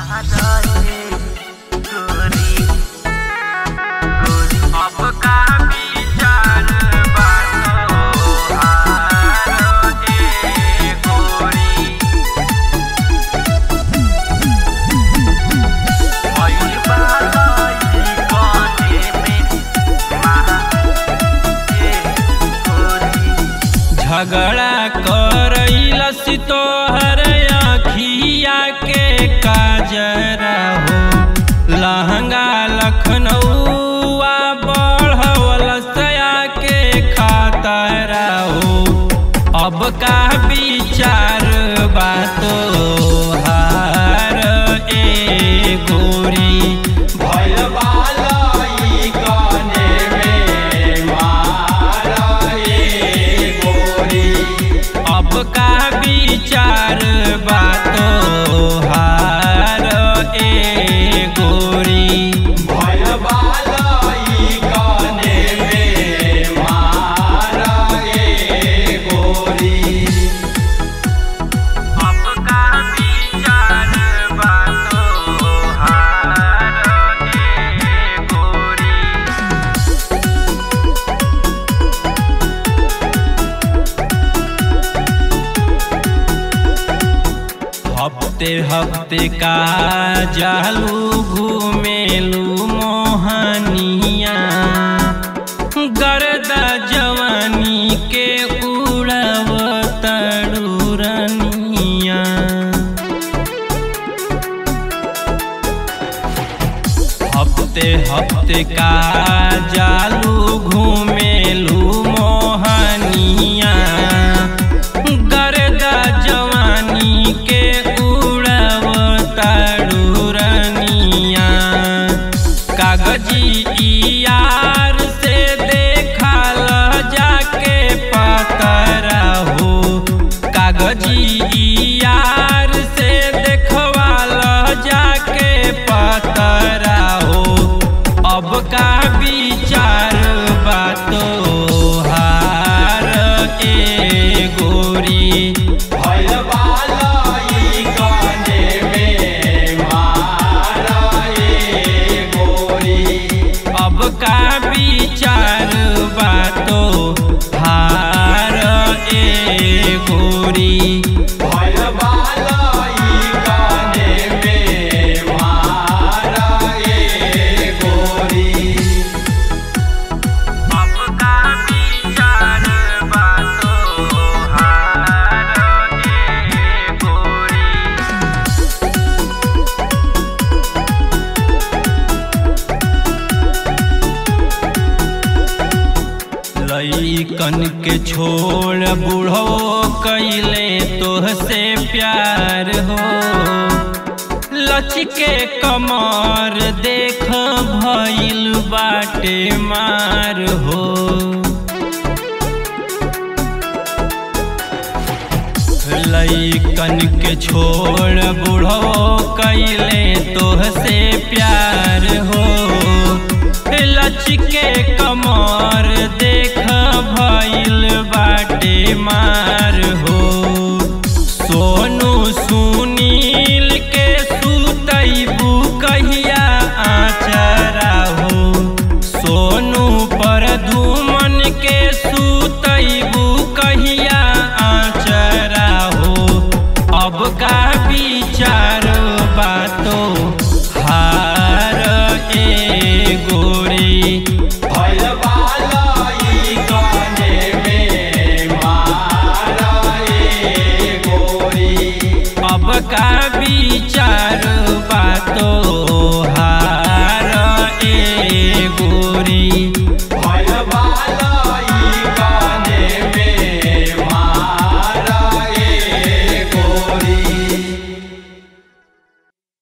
झगड़ा करैलस तोहर अखिया के काजरा हो लहंगा लखनऊआ बढ़वलसया के खातरा हो अब का विचार बातो हार ए गोरी भइल बालई कने में मार ए गोरी अब का विचार बातो हार ए गोरी भइल बालई कने में मार ए गोरी अब का विचार बातो हार ए गोरी हफ्ते हफ्ते का जालू घूमेलू मोहनिया गर्दा जवानी के उड़ब तड़ुरनिया हफ्ते हफ्ते का जालू घूमेलू मोहनिया गर्दा जवानी के उड़ब तड़ुरनिया कागजी यार से देखल जाके पतरा हो कागजी यार से देखवाल जाके पतरा हो अब का विचार बातो हार ए गोरी भइल बालई कने में मार ए गोरी अब का विचार बातो हार ए गोरी भइल बालई कने में मार ए गोरी अब का विचार बातो हार ए गोरी लईकन के छोड़ बूढ़ो कैले तोहसे प्यार हो लचके कमर देख भइल बाटे मार हो लईकन के छोड़ बूढ़ो कैले तोहसे प्यार हो लचके कमर देख भइल बाटे मार हो सोनू सुनील के सुतैबू कहिया आचरा हो सोनू पर धूमन के सुतैबू कहिया आचरा हो अब का विचार